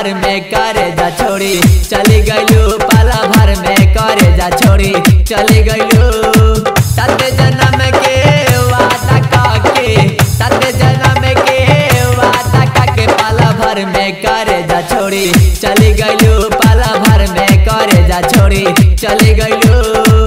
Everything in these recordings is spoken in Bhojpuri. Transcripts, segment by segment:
भर में करे जा छोड़ी चली गईलू पाला भर में करे जा छोड़ी चली गईलू सत जन्म के वादा काके सत जन्म के वादा काके पाला भर में करे जा छोड़ी चली गईलू पाला भर में करे जा छोड़ी चली गईलू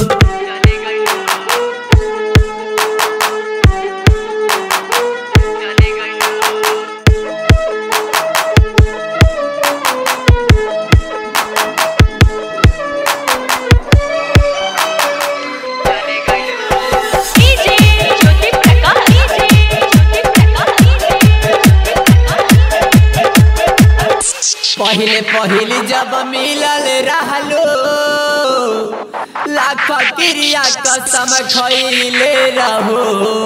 डीजे ज्योति प्रकाश डीजे ज्योति प्रकाश पहिले पहिले जब मिलल रहलो लाख क्रिया कसम खैले रहो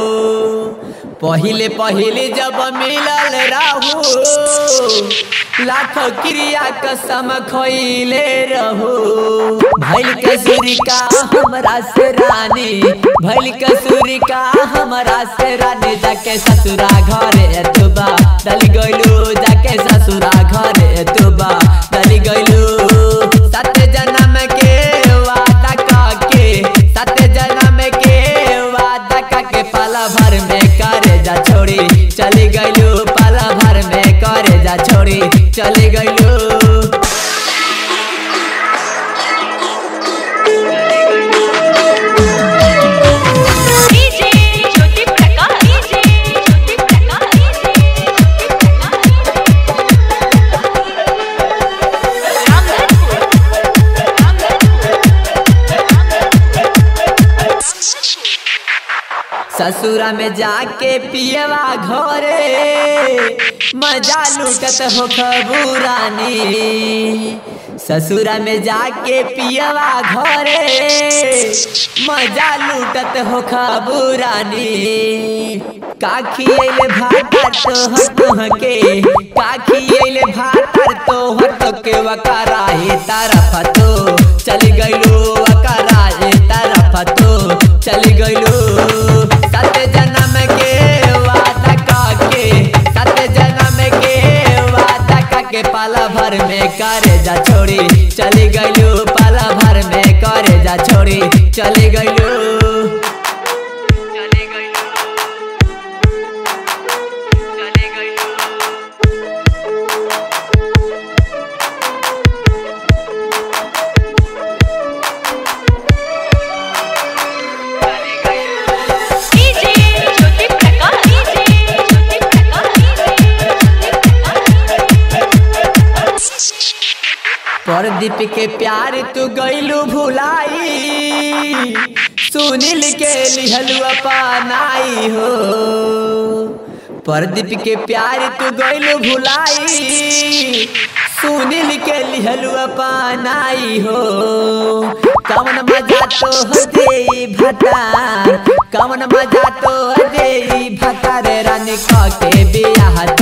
पहिले पहिले जब मिलल रहू लाख क्रिया कसम खैले रहो भैल कसुरी का हमरा से रानी भैल कसुरी का हमरा से रानी जाके ससुरा घरे तुबा दल गइलू जाके ससुरा घरे तुबा दल गइलू सत जन्म के वादा काके सत जन्म के वादा काके पाला भर में करे जा छोड़ी चली गइलू पाला भर में करे जा छोड़ी चली गइलू डीजे ज्योति प्रकाश डीजे ज्योति प्रकाश रामधनपुर ससुरा में जाके पियवा घरे मजा लूटत हो खबूरानी ससुरा में जाके पियवा घरे मजा लूटत हो खबूरानी काखी अइले भातर तो हटो के काखी अइले भातर तो हटो के वकाराही तरफ तो चली गइलू वकाराही तरफ तो चली गइलू सत जन्म के वादा काके सत जन्म के वादा काके पाला भर में करे जा छोड़ी चली गइलू पाला भर में करे जा छोड़ी चली गइलू चली गइलू चली गइलू डीजे ज्योति प्रकाश डीजे ज्योति प्रकाश परदीप के प्यार तू गइलू भुलाई सुनील के लिहलू अपनाई हो परदीप के प्यार तू गइलू भुलाई सुनील के लिहलू अपनाई हो कवन मजा तो हो दे भतार कवन मजा तो हो दे भतार रानी क के बियाह